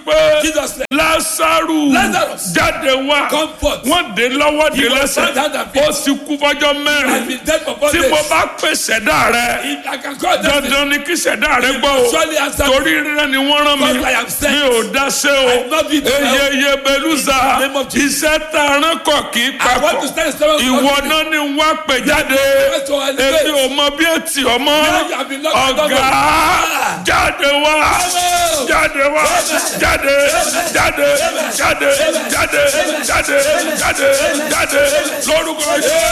wípé Jesus said, lásàrù Lazarus, jáde wá come forth. wọ́n dé lọ́wọ́ dé He was lẹ́sẹ̀ bound hand and feet. ó sì kú fọjọ́ I've mẹ́rin been dead for four tí days. mo bá pè ṣẹ̀dá rẹ If I can call them, dandan ni kí ṣẹ̀dá rẹ gbọ́ o surely answer me. torí rírẹ́ ni wọ́n rán mi Because I am sent. mi ò dáṣẹ́ o I not be to help. eyeye beluza In the name of Jesus. iṣẹ́ tá a rán kọ̀ kì í I want papọ̀ to stand strong. ìwọ náà ni wọ́n á pè jáde Yes, to elevate. èmi ò mọ bí ètì ọmọ Now you have been locked in ọ̀gá London. jáde wá jáde wá jáde jáde jáde jáde jáde jáde jáde lórúkọ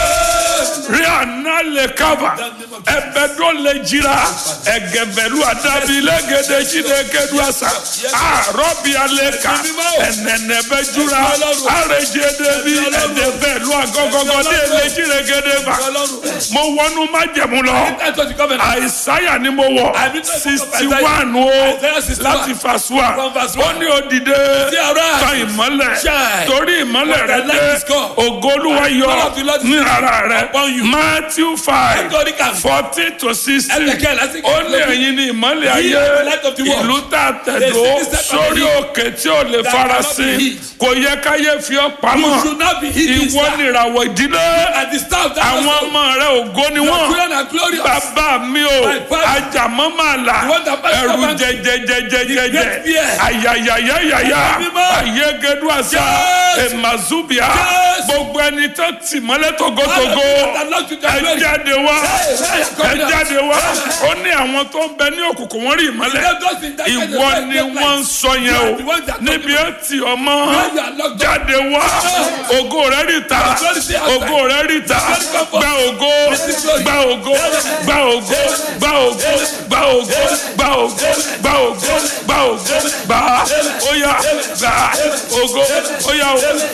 Jésù rí àná lè kábà ẹ̀bẹ̀ tó lè jira ẹ̀gẹ̀bẹ̀lú àdàbí lẹ́gẹ̀dẹ̀ jíde kẹ́dù àṣà àrọ́bì alẹ́ ká ẹ̀nẹ̀nẹ̀ bẹ́ jura àrèjẹ débi ẹ̀dẹ̀bẹ̀lú àgọ́gọ́gọ́ dé lè jíde gẹ́dẹ̀ bá mo wọnú májẹ̀mú lọ That's what you come and àìsáyà ni mo wọ sixty one o láti fàṣùà From verse ó one. ní òdìdé See, arise. tan ìmọ́lẹ̀ Shine. torí ìmọ́lẹ̀ For rẹ the light dé is come. ògo olúwa yọ Lord of the Lord is ní ara rẹ upon you. matthew five Nítorí kà fourteen to sixteen Ẹ̀lẹ́kẹ̀ lásìkò ó ní ẹ̀yin ní ìmọ́lẹ̀ Ye ayé are the light of the world. ìlú tá a tẹ̀dó The city set on sórí the hill òkè tí ò lè that farasin cannot be hid. kò yẹ káyé fi ọ́ You pamọ́ should not be hidden. ìwọ sir. nìràwọ̀ ìdílé And the staff that àwọn was ọmọ rẹ ògo ni your wọ́n children are glorious. bàbá mi o My father. ajamọ máa là The one that passed ẹrù over- jẹjẹjẹjẹjẹ great fear. ayayayayaya Ẹ̀mí mímọ́. ayégedu àṣà Yes. emazubia Yes. gbogbo ẹni tó tì mọ́lẹ̀ togotogo That Lord to the ẹ glory. jáde wá Hey, hey, ẹ come down. jáde wá ó ní àwọn tó ń bẹ ní òkùnkùn wọn rí ìmọ́lẹ̀ Let those in darkness ìwọ reflect ni their wọ́n ń light. sọ You yẹn are o the ones that níbi ẹ tì ọmọ Where you are locked up. jáde wá ògo rẹ rí ta glory stay outside. ògo rẹ rí ta glory come forth. gba ògo Receive glory. gba ògo gba ògo gba ògo gba ògo gba ògo gba ògo gba ògo gba ó yá gba ògo ó yá o